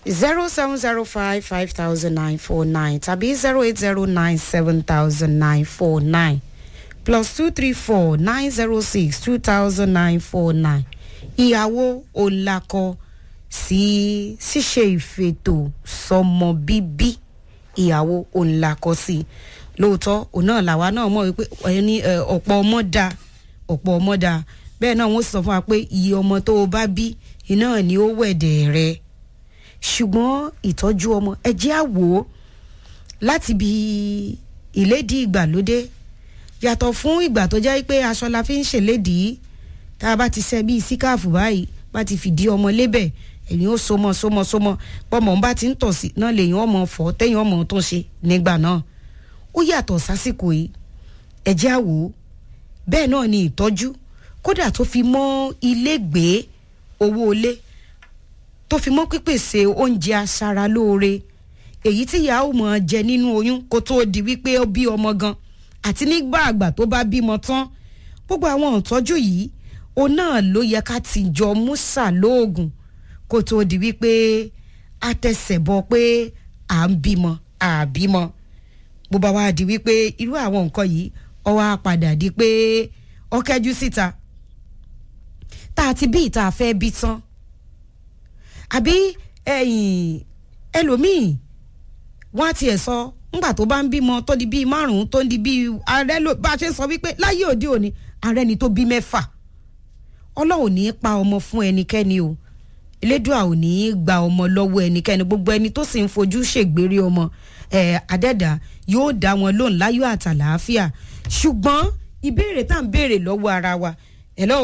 zero seven zero five five thousand nine four nine tàbí zero eight zero nine seven thousand nine four nine plus two three four nine zero six two thousand nine four nine ìyàwó òǹlakọ sí ṣíṣe ìfètò sọmọ bíbí ìyàwó òǹlakọ sí lóòótọ́ òun náà làwa náà mọ̀ wípé ẹni ẹ, ọ̀pọ̀ ọmọ da ọ̀pọ̀ ọmọ da bẹ́ẹ̀ náà wọ́n sọ fún wa pé iye ọmọ tó o bá bí iná ni ó wẹ̀dẹ̀ rẹ ṣùgbọ́n ìtọ́jú ọmọ ẹ jẹ́ àwò láti bí ìlédìí ìgbàlódé yàtọ̀ fún ìgbà tó jẹ́ pé aṣọ la fi ń ṣèlédìí tá a bá ti ṣe bíi síkáàfù báyìí bá ti fìdí ọmọ lébẹ̀ èyí ó so mọ́ so mọ́ so mọ́ pọ́mọ bá ti ń tọ̀ sí náà lèyìn ọmọ fọ́ tẹ́yìn ọmọ tó ń ṣe nígbà náà ó yàtọ̀ sásìkò yìí ẹ jẹ́ àwò bẹ́ẹ̀ náà ni ìtọ́jú kódà tó fi mọ́ ilégbèé owó ilé tó fi mọ́ pípèsè oúnjẹ aṣaralóore èyí tí ìyá ò mọ̀ jẹ nínú oyún kó tó di wípé ó bí ọmọ gan àti nígbà àgbà tó bá bímọ tán gbogbo àwọn ìtọ́jú yìí òun náà ló yẹ ká ti jọ músà lóògùn kó tó di wípé a tẹsẹ̀ bọ pé à ń bímọ à bímọ bó bá wá di wípé irú àwọn nǹkan yìí ó wá padà di pé ó kẹ́jú síta tá a ti bí ìta fẹ́ bí tán àbí ẹ̀yìn ẹlòmíì wọ́n á tiẹ̀ sọ ńgbà tó bá ń bímọ tó di bíi márùn-ún tó ń di bíi ààrẹ ló bá a ṣe sọ wípé láyé òde òní ààrẹ ni tó bí mẹ́fà ọlọ́run ní í pa ọmọ fún ẹnikẹ́ni o elédùà ò ní í gba ọmọ lọ́wọ́ ẹnikẹ́ni gbogbo ẹni tó sì ń fojú ṣègbèrè ọmọ ẹ̀ adẹ́dà yóò dá wọn lóhùn láyọ̀ àtàlàáfíà ṣùgbọ́n ìbéèrè tá à ń béèrè lọ́wọ́ ara wa hello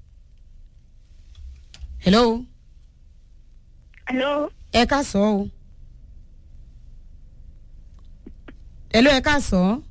hello Hello. ẹ ká sọ o hello ẹ ká sọ